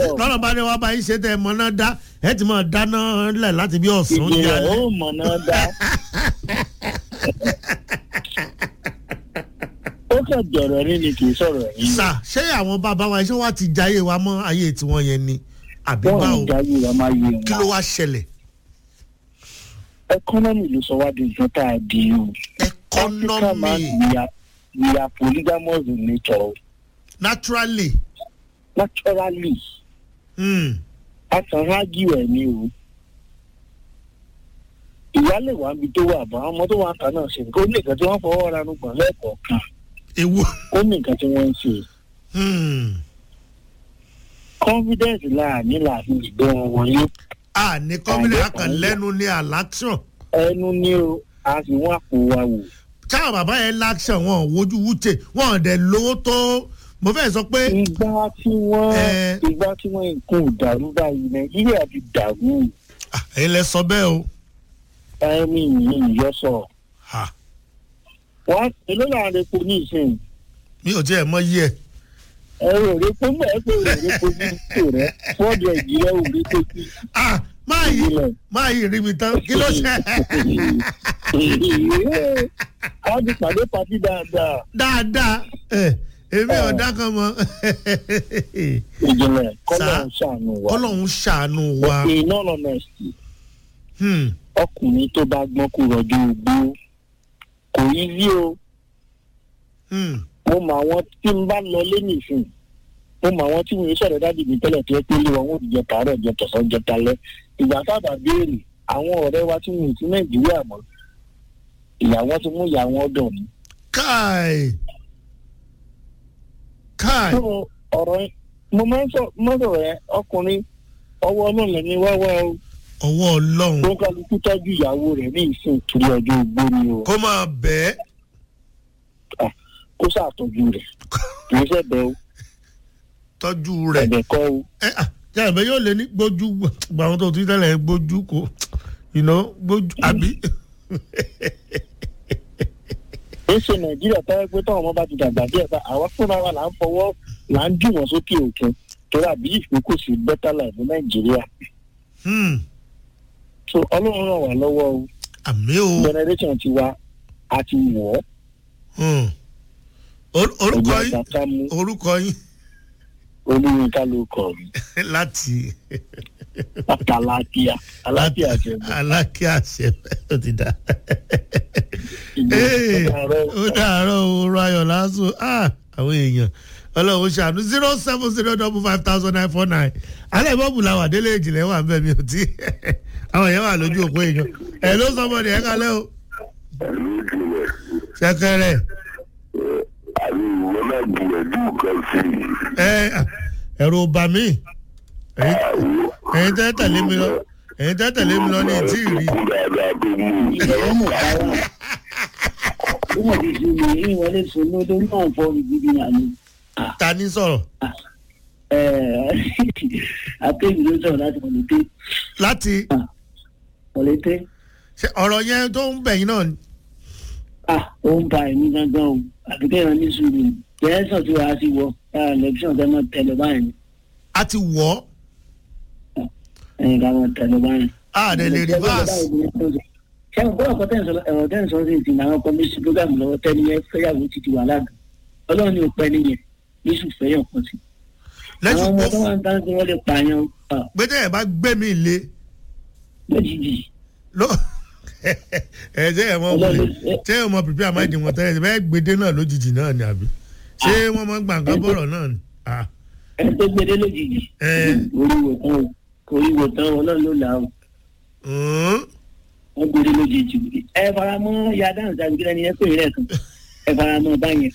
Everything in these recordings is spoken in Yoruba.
lọ́nà bá ní wá bá yín ṣe tẹ́ ẹ mọ náà dá ẹ ti mọ̀ dáná lẹ̀ láti bí ọ̀sán di ìjìnlẹ̀ alẹ́. ó mọ̀ náà dá. ó kàn jọ̀rọ̀ ní ni kì í sọ̀rọ̀ yìí. sà ṣé àwọn bàbá wa ṣé wàá ti jayé wa mọ́ ayé tiwọn yẹn ni àbí wọ́n báwo ń jáwé wa máa yé kí ló wọn. wá ṣẹlẹ̀ ẹkọ́nọ́mì ló sọ wá di nǹkan tá a di o. Africa man economy we are we are polygamous in nature naturally naturally hmm, a kàn ágì ẹ̀ ni o. ìyá lè wá níbi tó wà bọ́ àwọn ọmọ tó wà kà náà ṣe nǹkan ó ní nǹkan tí wọ́n fọwọ́ ra nùgbọ̀n lẹ́ẹ̀kọ̀ọ̀kan ewu ó ní nǹkan tí wọ́n ń ṣe. hmm, confidence láàánú làbí ìgbẹ́ wọn wọlé a ní kọ́mílẹ̀ akàn lẹ́nu ní alaction ẹnu ní o a sì wọ́n àpò wa wò. táwọn bàbá yẹn láction wọn ò wojú wúche wọn ò dẹ̀ lówó tó mo fẹ́ sọ pé ìgbà tí wọ́n Eh. ìgbà tí wọ́n nǹkan ò dàrú báyìí nàìjíríà ti dàrú ah, ẹ̀yin lẹ sọ bẹ́ẹ̀ o ẹni yìí yọsọ. ha, wọ́n èló là ń repo ní ìsìn mi ò tiẹ̀ mọ yí ẹ̀ ẹ̀rọ òrepo mọ̀ ẹ́ pé òrepo ní ìsìn rẹ̀ fọ́ọ̀dù ẹ̀jìrẹ́ òrepo sí ah, máa yí ìbílẹ̀. máa yí rí mi tán kí ló ṣe wọ́n ti pàdé pàtí dáadáa dáadáa ẹ èmi ò dákan mọ ìjìnlẹ̀ kọ́lọ̀ Sá. ń ṣàánú wa. kọ́lọ́hún ṣàánú wa in all honesty hmm, ọkùnrin tó bá gbọ́n kó rọjò ogbó kò yí rí o hmm, mo mọ àwọn tí n bá lọ lé nìsín mo mọ àwọn tí mo yẹ sọ̀rọ̀ dájú mi tẹ́lẹ̀ tó yẹ pé lé wọn wọn ò jẹ tààrọ̀ jẹ tọ̀sán jẹ talẹ́ ìgbà sábà béèrè àwọn ọ̀rẹ́ wa tí mo sí nàìjíríà mọ́ ìyàwó ti mú ìyàwó ọ̀dọ̀ ni. káì káì so ọ̀rọ̀ yẹn mo máa ń sọ mọ́tò rẹ ọkùnrin ọwọ́ ọlọ́run ní wáwá o ọwọ́ ọlọ́run tó ń kálukú tọ́jú ìyàwó rẹ̀ ní ìsìn torí ọjọ́ ogbó ni o kó máa bẹ́ẹ̀ kó ṣàtọ́jú rẹ̀ kì í ṣẹ̀bẹ̀ o tọ́jú rẹ̀ ẹ̀bẹ̀ kọ́ o ẹ ah jàǹbẹ́ yóò lé ní gbójú gbà wọn tó ti tẹ́lẹ̀ gbójú kò ìná gbójú àbí ó ṣe nàìjíríà tẹ́lẹ̀ pé táwọn ọmọ bá ti dàgbà díẹ̀ bá àwa fúnra wa là ń fọwọ́ là ń jù wọ́n sókè òkun torí àbí ìpín kò sí better life ní nàìjíríà hmm, so ọlọ́run ràn wá lọ́wọ́ o àmì o generation ti wa àti wọ̀ ọ́ hmm. Or- orúkọ ẹ̀jẹ̀ yín àtàkà mú orúkọ yín olúyinká ló kọ̀ mí láti àtàlákìá alákìá jẹ̀bù alákẹ́ àṣẹ ó ti dá. ìgbà Ee, ọ̀rọ̀ ó dàárọ̀ òru ayọ̀ lásán Ah, àwọn èèyàn ọlọ́run ṣàánú zero seven zero double five thousand nine four nine alẹ́ bọ́ọ̀bù làwà délé ìjìnlẹ̀ wà ń bẹ̀ mi ò tí àwọn èèyàn wà lójú òpó èèyàn ẹ̀ ló sọmọdé ẹ̀ kalẹ́ o ẹ̀lú ìjìnlẹ̀ ṣẹkẹrẹ àbí ìwọ náà gbìyànjú kan sí i. ẹ ẹ̀rù ò bà mí Ẹ̀yin- àwọn ẹ̀yin tẹ́ tẹ̀lé mi lọ ẹ̀yin tẹ́ tẹ̀lé mi lọ ní ìtí rí kú dáadáa tó mú un. ìbẹ̀rẹ̀ mọ̀ káwá ó mọ̀ ti ṣe lè rí wọlé sùn lórí náà fọ́ ìdíbi àná ta ní sọ̀rọ̀ akéwì ló sọ̀rọ̀ láti mọ̀lẹ́tẹ́ láti mọ̀lẹ́tẹ́ ṣe ọ̀rọ̀ yẹn tó ń bẹ̀yìn náà ni. ah ó ń ba ẹ̀mí gángan o àbíkẹ́ ìran ní sùúrù jẹ́sọ̀ tí wàá sí wọ lẹ́kṣọ̀n tẹ́ mọ̀ tẹ́lẹ̀ báyìí a ti wọ̀ ọ́ ẹ̀yìn ká mọ̀ tẹ́lẹ̀ báyìí. a dẹ̀ lè reverse ṣé o gbọ́dọ̀ kọ́ ẹ̀rọ tẹ́ ń sọ sí ìsìn àwọn kọ́míṣí program lọ́wọ́ tẹ́ni yẹn fẹ́yàwó ti ti wà láàgùn ọlọ́run ní o pẹ́ nìyẹn yéṣù fẹ́yàn kan sí. àwọn lẹ́sùn ọmọ pọ̀ tó wà ń tán tí wọ́n lè pààyàn ah, gbẹ́dẹ́ ẹ̀ bá gbé mi lé lójijì ló ẹ ṣe ẹ mọ ṣé ẹ mọ pípẹ́ àmáìdì wọn tẹ́lẹ̀ bẹ́ẹ̀ gbèdé náà lójijì náà ni àbí ṣé wọ́n mọ gbàǹkà bọ̀rọ̀ náà ni. Ah, ẹni tó gbede lójijì ẹ oríwò tán o oríwò tán o náà ló là o ǹ, wọ́n gbede lójijì ẹ fara mọ́ ya dáhùn sáà nígbà yẹn pè rẹ̀ kan ẹ fara mọ́ báyẹn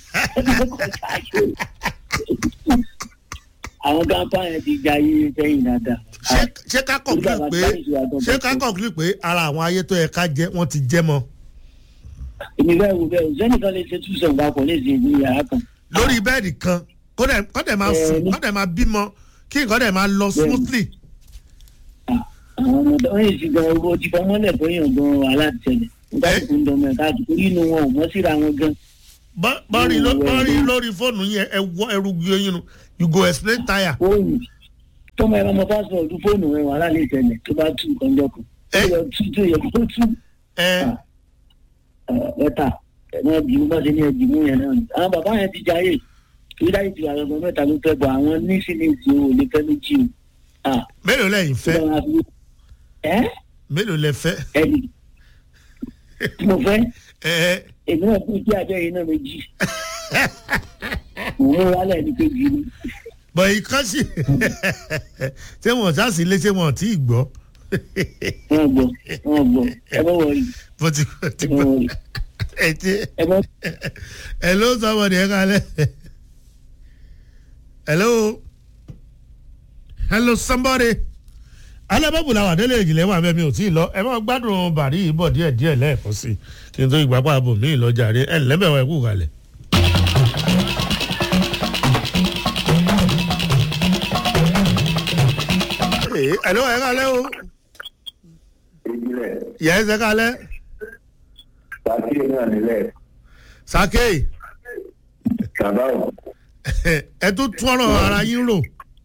àwọn gáńpá yẹn ti ja iye sẹ́yìn dáadáa. ṣé- ṣé ká conclude pé ṣé ká conclude pé ara àwọn ayé tó yẹ ká jẹ wọ́n ti jẹ́ mọ́ èmi bẹ́ẹ̀ wo bẹ́ẹ̀ o sẹ́nìkan lè ṣe túṣọ̀ papọ̀ ní ìsìn ìlú yàrá kan. lórí bẹ́ẹ̀dì kan kó dẹ̀ kó dẹ̀ máa Ẹ, sùn ní- kó dẹ̀ máa bímọ kí nǹkan dẹ̀ máa lọ smoothly. àwọn ọmọ tó ń yìí gan owó ti fọmọ lẹ̀ bóyá gan aláàtẹ̀lẹ̀ nígbà tó ń dọmọ ẹ̀ka àti torí inú wọn ò mọ́ síra wọn gan. Bọ́- bọ́rí ló- Ìwọ bọ́rí ẹ̀rù. lórí fóònù yẹn ẹ wọ ẹrù gbé yín nu you go explain tire. fóònù tọ́mọ ẹ̀rọ ọmọ pásítọ̀tù fóònù rẹ̀ wàhálà lè tẹ̀lé tó bá tú nǹkan jọ kù. Ẹ. ó yẹ tú tó yẹ kó tú ẹ mẹ́ta ẹ̀mọ́ ẹ̀dìmú bá ṣe ní ẹ̀dìmú yẹn náà ni. àwọn bàbá yẹn ti jayé torí láyé ti àwọn ọmọ mẹ́ta ló fẹ́ bọ̀ àwọn ní sílẹ̀sì ò lè fẹ́ méjì o. Ah, mélòó lẹ́yìn tó fẹ́ bá wà fún- ẹ́ mélòó lẹ fẹ́ ẹ̀dì tí mo fẹ́ ẹ èmi náà kú sí abẹ́ yìí náà méjì. mo mú wálẹ̀ ní kejì ni. bọ̀ ìkan sì ṣé wọn sá sí ilé ṣé wọn ò tí ì gbọ́ wọ́n gbọ́ wọ́n gbọ́ ẹ bọ́ wọ̀nyí bó ti ti ẹ bọ́ gbọ́ wọ̀nyí ẹ ti ẹ bọ́ hello somebody ẹ kalẹ hello hello somebody alábàbò làwọn àdélé ìjìnlẹ̀ wà bẹ́ẹ̀ mi ò tí ì lọ ẹ máa gbádùn bàrí yìí bọ̀ díẹ̀ díẹ̀ lẹ́ẹ̀kan sí kí n tó ìgbà pàbò mí ìlọjà rí ẹ lẹ́bẹ̀ wá ẹkú kalẹ̀. Ee, hello ẹ kalẹ́ o ìbílẹ̀ yẹ ẹ sẹ́ kalẹ́ pàtí náà nílẹ̀ sake bàbá ò. ẹ tún tún ọ̀rọ̀ ara yín rò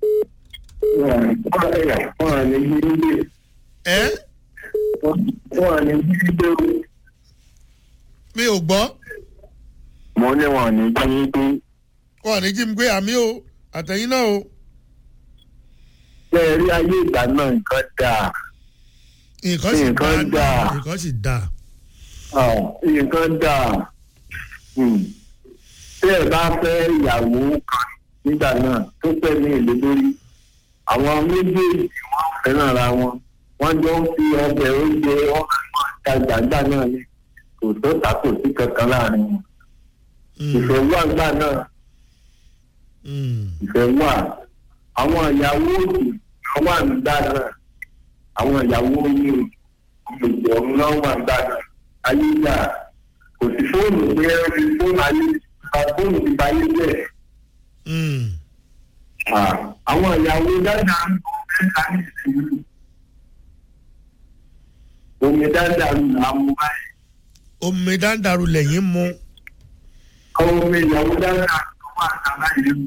wọ́n à ní yí nílé ẹ wọ́n à ní yí nílé o. mi ò gbọ́. mo ní wọn ní yí nílé. wọn ní jí mi gbé àmì o àtẹ̀yìn náà o ṣé ẹ rí ayé ìgbà náà nǹkan dáa nǹkan sì Nǹkan dáa dáa. nǹkan sì dáa Ah, nǹkan dáa Hmm. tí ẹ bá fẹ́ ìyàwó kan nígbà náà tó fẹ́ ní èlé lórí àwọn méjèèjì wọ́n fẹ́ràn ara wọn wọ́n jọ ń fi ọbẹ̀ oúnjẹ wọn máa ń ta gbàgbà náà ni kò tó tàkò sí kankan láàrin wọn Mm, ìfẹ́ wà gbà náà mm, ìfẹ́ wà àwọn ìyàwó òdì náà wà nígbà náà àwọn ìyàwó yìí òdì ọ̀hún náà wà nígbà náà ayé yà kò sí fóònù pé ẹ fi fóònù ayé fóònù ti ba ayé bẹ́ẹ̀. mm. Ah, àwọn ìyàwó dáadáa ń bọ̀ mẹ́ta ní ìsinmi omi dáadáa ń là mú báyìí omi dáńdàrú lẹ́yìn mu àwọn omi ìyàwó dáadáa tó wà sábà yìí mú.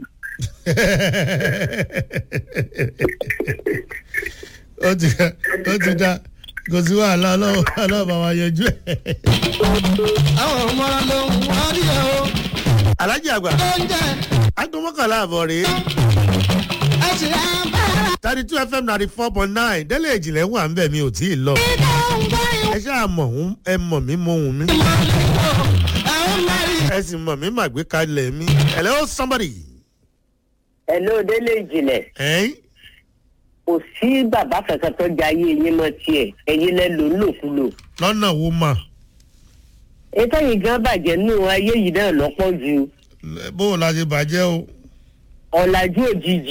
ó ti ó ti dá kò sí wàhálà ọlọ́wọ́ ọlọ́wọ́ bá wa yanjú ẹ̀. àwọn ọmọ ló ń wárí ẹ o alájí àgbà oúnjẹ aago mọ́kànlá àbọ̀ rèé ẹ sì rà bára thirty two fm ninety four point nine délé ìjìnlẹ̀ wà ń bẹ̀ mi ò tí ì lọ dídá ń báyọ̀ ẹ ṣáà mọ̀ ń ẹ mọ̀ mí mo hùn mí máa lè wò àwọn mẹ́rin. ẹ sì mọ̀ mí màgbé kalẹ̀ mi hello somebody Hello délé ìjìnlẹ̀ ẹ̀yìn kò sí bàbá kankan tó jẹ ayé yín mọ́ tiẹ̀ ẹ̀yin lẹ lò ń lòkulò. lọ́nà wo mà ètò yìí gan bàjẹ́ nù ayé yìí náà lọ́pọ̀ ju bó o la ṣe bàjẹ́ o ọ̀làjú òjijì.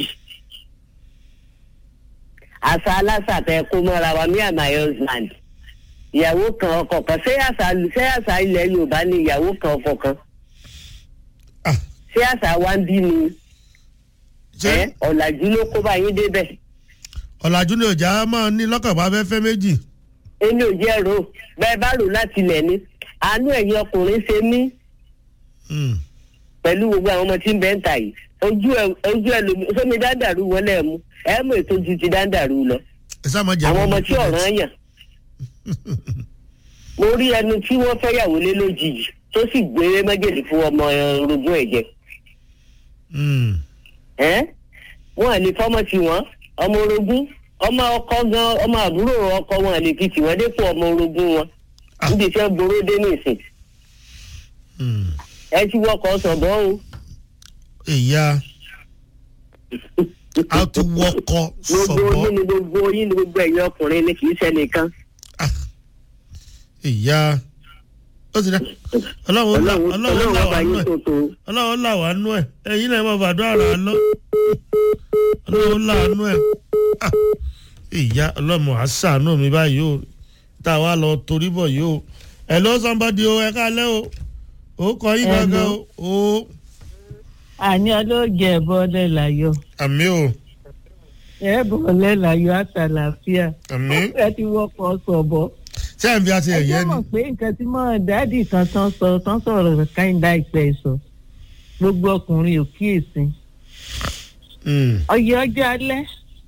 àṣà aláṣà tẹ kó mọ́ra wa me and my husband. ìyàwó kan ọkọ kan ṣé àṣà ṣé àṣà ilẹ̀ yorùbá ni ìyàwó kan ọkọ kan Ah, ṣé àṣà wa ń bí ni ṣé ẹ ọ̀làjú ló kó bá yín débẹ̀. ọ̀làjú ni òjá máa ní lọ́kàn bá fẹ́ fẹ́ méjì èmi ò jẹ́ ro bẹ́ẹ̀ bá rò láti ilẹ̀ ni àánú ẹ̀yin ọkùnrin ṣe mí Mm. pẹ̀lú gbogbo àwọn ọmọ tí ń bẹ́ ń tà yìí ojú ẹ ojú ẹ lomi sómi dáńdàrú wọlé ẹ mú ẹ mú ètò ju ti dáńdàrú lọ ẹ sá máa jẹ́ àwọn ọmọ tí ọ̀ràn yàn mo rí ẹnu tí wọ́n fẹ́ yàwó lé lójijì tó sì gbé májèlé fún ọmọ orogún ẹ̀ jẹ Mm. ẹ́ wọn à lè fọmọ tí wọn ọmọ orogún ọmọ ọkọ gan ọmọ àbúrò ọkọ wọn à lè fi tì wọn dépò ọmọ orogún wọn Ah. níbi tí wọn boró dé ní ìsìn Mm. ẹ ti wọkọ̀ sọ̀bọ̀ o. ìyá a ti wọkọ gbogbo sọ̀bọ̀ yín ni gbogbo yín ni gbogbo ẹ̀yin ọkùnrin ni kì í ṣe nìkan. Ah. ìyá ó ti dá ọlọ́run là- ọlọ́run ọlọ́run ọlọ́run là ọba wà nú yín ẹ̀ tó tó. ọlọ́run là wà nú ẹ̀ ẹ̀yin náà máa fàdúrà rà á lọ ọlọ́run là nú ẹ̀ Ah. ìyá ọlọ́mọ àṣàánú mi báyìí o tá a wá lọ torí bọ̀ yìí o ẹ̀ ló sọ́nbọ́dì o ẹ káalẹ́ o ó kọ yín gangan o o àní ọlọ́jẹ̀ bọ́lẹ̀ láyọ̀ àmì o ẹ bọ́lẹ̀ láyọ̀ àtàlàfíà àmì ẹ ti wọ́pọ̀ sọ̀bọ̀. ṣé ẹ̀ ń fi àti ẹ ẹ̀yẹ jẹ́ ni mọ̀ pé nǹkan tí mọ̀ dáàdì kan tán sọ tán sọ̀rọ̀ káyìndá ìpẹ́ sọ gbogbo ọkùnrin ò kíyèsí. Mm. ọyẹ ọjọ́ alẹ́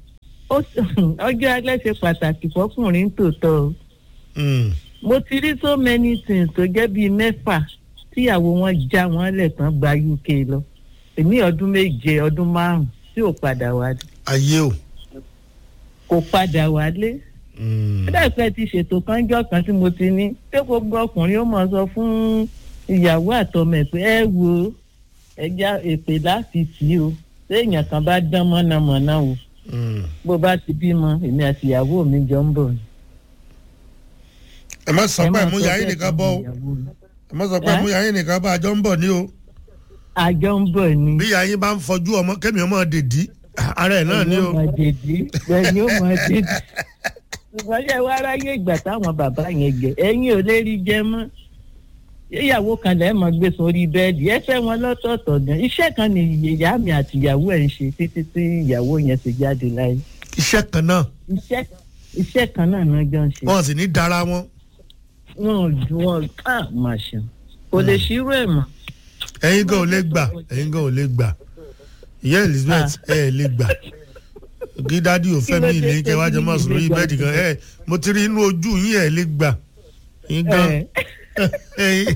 ó ọjọ́ alẹ́ ṣe pàtàkì fọkùnrin tòótọ́ o Mm. mo ti rí so many things tó jẹ́ bíi mẹ́fà tíyàwó wọn já wọn lẹ̀ tán gba uk lọ èmi ọdún méje ọdún márùn tí ò padà wálé ayé o. kò padà wálé Mm. ẹ̀dàpẹ́ ti ṣètò kánjọ́ kan tí mo ti ní pé gbogbo ọkùnrin ó mọ̀ sọ fún ìyàwó àtọmọ ẹ̀ pé ẹ wo ẹja èpè láti tì í o téèyàn kan bá dán mọ́nàmọ́ná o Mm. bó bá ti bímọ èmi àti ìyàwó mi jọ ń bọ̀ ni. ẹ má sọ Ẹ pé máa mú sọ yàrá bẹ́ẹ̀ nìkan fún bọ́ o ìyàwó mi. ẹ má sọ pé Ẹ́? mú yàrá nìkan bá àjọ ń bọ̀ ní o àjọ ń bọ̀ ni. bí yàrá yín bá ń fọjú ọmọ kẹ́mi ọmọ dèdí ara ẹ̀ náà ní o. yóò máa dèdí bẹ́ẹ̀ yóò máa dèdí. ṣùgbọ́n ṣe wá ráyè ìgbà táwọn bàbá yẹn jẹ ẹ̀yin ò lè rí jẹ mọ́. ìyàwó kan lẹ́ẹ̀ mọ́ gbé sórí bẹ́ẹ̀dì ẹ fẹ́ wọn lọ́tọ̀ọ̀tọ̀ gan. iṣẹ́ kan ni ìyá mi àti ìyàwó ẹ̀ ń ṣe títí tí ìyàwó yẹn ti jáde láyé. iṣẹ́ kan náà iṣẹ́ iṣẹ́ kan náà náà jọ ń ṣe. wọ́n sì ní dára wọn. wọn ò ju wọn ká máa ṣe kò lè ṣírò ẹ̀ mọ́. ẹ̀yin gan ò lè gbà ẹ̀yin gan ò lè gbà ìyá elizabeth ẹ ẹ lè gbà kí dádì ò fẹ́ mi Kí ló dé ìlé kẹ wá jẹ tẹ́bí máa mi sùn lórí lè gbà bẹ́ẹ̀dì kan ẹ mo ti rí inú ojú yín ẹ lè gbà ẹ̀yin gan Ẹ. ẹ̀yin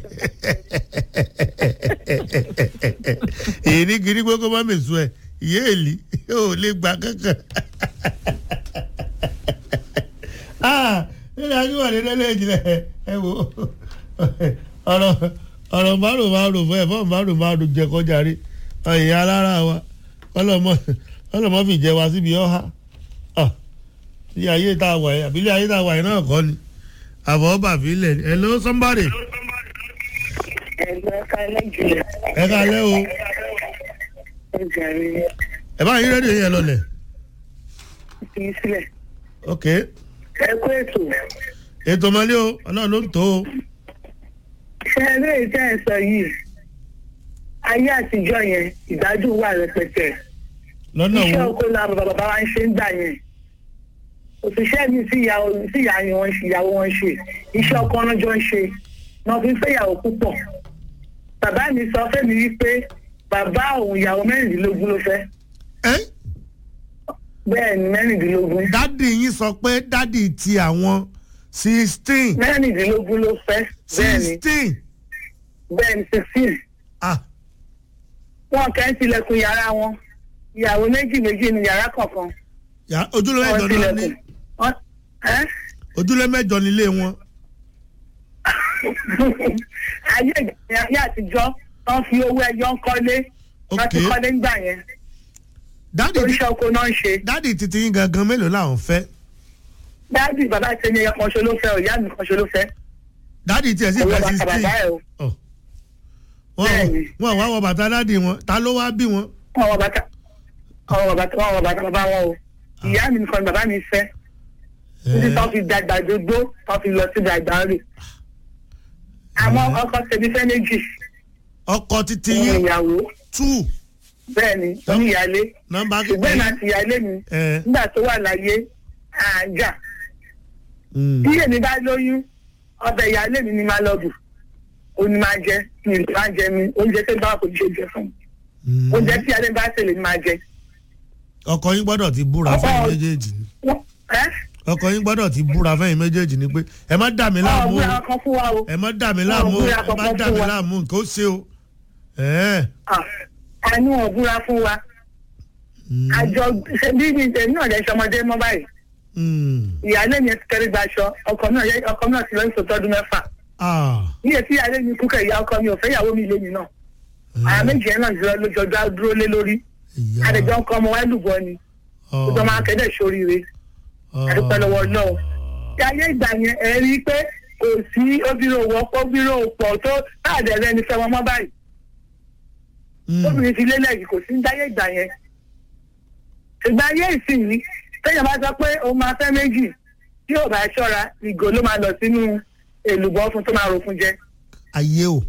èyí ní kiri gbogbo má mèsù ẹ ìyá èlì ò lè gbà kankan. ah nílẹ̀ akíwà ní lẹ́lẹ́ ìjìnlẹ̀ ẹ wo ọ̀rọ̀ ọ̀rọ̀ márùn márùn fún ẹ̀ fún márùn márùn jẹ kọjá rí ẹ̀yìn alára wa ọlọ́mọ ọlọ́mọ fi jẹ wa síbi ọ̀há ilé ayé tá a wà yìí àbí ilé ayé tá a wà yìí náà kọ́ ni àbọ̀ bàbí ilẹ̀ ni hello somebody ẹgbẹ́ kálẹ̀ jùlọ ẹ ká lẹ́ o ẹgbẹ́ rẹ̀ ẹ bá yín rédíò yẹn lọlẹ̀ fi sílẹ̀ ok ẹ kó ètò ètò ọmọlé o ọlọ́run ló ń tó o ṣe eré ìtẹ́ ẹ̀ sọ yìí ayé àtijọ́ yẹn ìgbádùn wà rẹpẹtẹ lọ́nà iṣẹ́ wo oko la bàbá bàbá wa ń ṣe ń gbà yẹn òṣìṣẹ́ mi sí ìyá sí ìyá ni wọ́n ṣe ìyàwó wọn ṣe iṣẹ́ ọkọ náà jọ ń ṣe wọn fi ń fẹ́ ìyàwó púpọ̀ bàbá mi sọ fẹ́mi wípé bàbá òun ìyàwó mẹ́rìndínlógún ló fẹ́ ẹ bẹ́ẹ̀ ni mẹ́rìndínlógún dádì yín sọ pé dádì ti àwọn sixteen mẹ́rìndínlógún ló fẹ́ bẹ́ẹ̀ ni sixteen bẹ́ẹ̀ ni sixteen ah wọn kẹ́ ń tilẹ̀kùn yàrá wọn ìyàwó méjì méjì ní yàrá kọ̀ọ̀kan yà- ojúlé wọn mẹ́jọ náà ní tilẹ̀kùn Wọ́n- ẹ́? ojúlé mẹ́jọ nílé wọn ayé ìgbà ayé àtijọ́ wọ́n fi owó ẹyọ ń kọ́lé wọ́n ti Ok. kọ́lé ńgbà yẹn dádì oríṣi oko náà ń ṣe dádì titi yín gangan mélòó làwọn fẹ́ dáàbì bàbá tẹni ẹyọ kan ṣe ló fẹ́ o ìyá mi kan ṣe ló fẹ́ dádì tiẹ̀ sì owó fẹ́ bàtà sixteen bàbá ẹ o wọ́n Bẹ́ẹ̀ni. wọ́n wá wọ bàtà dádì wọn ta ló wá bí wọn. wọn wọ bàtà wọn wọ bàtà wọn wọ bàtà bàbá wọn o ìyá mi nìkan ni bàbá mi fẹ́ títí tó fi dàgbà dógbó tó fi lọ sí dàgbà rè àmọ́ ọkọ tẹbi fẹ́ méjì ọkọ titi òun yín ìyàwó two bẹ́ẹ̀ ni oníyàlé nọ́mbà ṣùgbọ́n ìmọ̀ àti ìyàlé mi ẹ nígbà tó wà láyé àjà mm, bí èmi bá lóyún ọbẹ̀ ìyáálé mi ni máa lọ bù ó ní máa jẹ mi ì máa jẹ mi oúnjẹ tó bá kò ní ṣe jẹ fún mi mm. oúnjẹ tí ìyáálé bá tẹ̀lé ni máa jẹ. ọkọ yín gbọ́dọ̀ ti búra Ọkọ- fẹ́yìn méjèèjì ni Wọ́n- ẹ́ ọkọ yín gbọ́dọ̀ ti búra fẹ́yìn méjèèjì ni pé ẹ má dà mí ọ̀ láàmú o búra kan fún wa o ẹ má dà mí láàmú o búra ẹ má kankan dà fún mí wa. láàmú nǹkan ó ṣe o. ẹ Ah, àánú ọ̀ búra fún wa mm, àjọ ṣe bí mi èmi náà lè ṣọmọdé mọ́ báyìí mm, ìyáálé mi ti kẹrí gbaṣọ ọkọ náà yẹ- ọkọ náà ti lọ ní sọtọ́dún mẹ́fà ah, níyẹ tí ìyáálé mi kú kẹ̀ ìyá ọkọ mi ò fẹ́ ìyàwó mi lé mi náà àwọn méjì yẹn náà jùlọ lójọjọ dúró lé lórí ìyá, àdèjọ ń kọ́ ọmọ wáyé lùbọ́ ni ah, gbogbo ọmọ akẹ́dẹ̀ sóríire ah, àdúpẹ́ lọ́wọ́ náà tí ayé ìgbà yẹn ẹ rí i pé kò sí obìnrin òwò ọ̀pọ̀ obìnrin òpọ̀ tó káàdẹ̀ rẹ ní fẹ́ wọn mọ́ báyìí mm, obìnrin ti lélẹ̀ yìí kò sí ní ayé ìgbà yẹn ìgbà ayé ìsìn téèyàn bá sọ pé òun máa fẹ́ méjì tí ò bá ṣọ́ra ìgò ló máa lọ sínú èlùbọ́ fún tó máa ro fún jẹ ayé o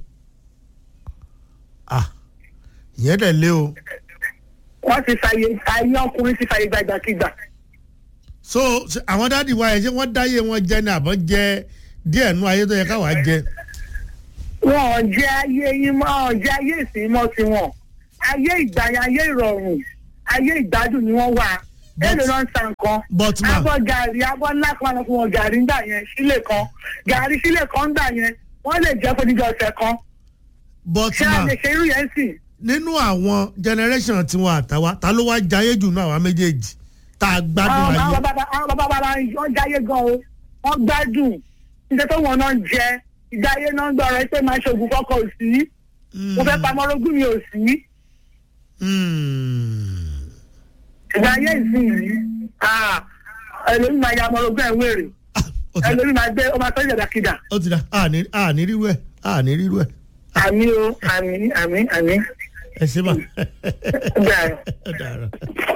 ah ìyẹn dẹ̀ lé o wọ́n ti fàyè ayé ọkùnrin ti fàyè gbàgbàkigbà so ṣe àwọn dáàdi wa yẹn ṣé wọ́n dáyé wọn jẹ ní àbọ̀ jẹ díẹ̀ nú ayé tó yẹ káwa jẹ. wọn ò jẹ ayé yín mọ́ ọ̀ jẹ ayé ìsìn mọ́ tiwọn ayé ìgbà yẹn ayé ìrọ̀rùn ayé ìgbádùn ni wọ́n wà But- èlò náà ń ta nǹkan but ma abọ́ gàrí abọ́ ńlá kan lọ fún wọn gàrí ńgbà yẹn sílè kan gàrí sílè kan ńgbà yẹn wọ́n lè jẹ́ fún dídọ̀ ọ̀sẹ̀ kan but ṣé a ma lè ṣe irú yẹn sì nínú àwọn generation tiwọn àtàwa ta ló wá jayé jù náà àwọn méjèèjì tá a gbádùn àwọn ayé àwọn bàbá àwọn bàbá bàbá wọn jáyé gan o wọn gbádùn nígbà tó wọn náà ń jẹ ìdáyé náà ń gbọ́rọ̀ pé máa ṣoògùn kọ́kọ́ ò sí mo fẹ́ pamọ́ orogún mi ò sí Mm. ìdáyé ìsinyìí ẹlòmíì máa ya ọmọ orogún ẹ̀ wéèrè Ah, ó ti dá ẹlòmíì máa gbé ọmọ akọ́jà dàkídà ó ti dá àní àní rírú ẹ àní rírú ẹ àmì o àmì àmì àmì ẹ ṣe bá gbà. ẹ dára.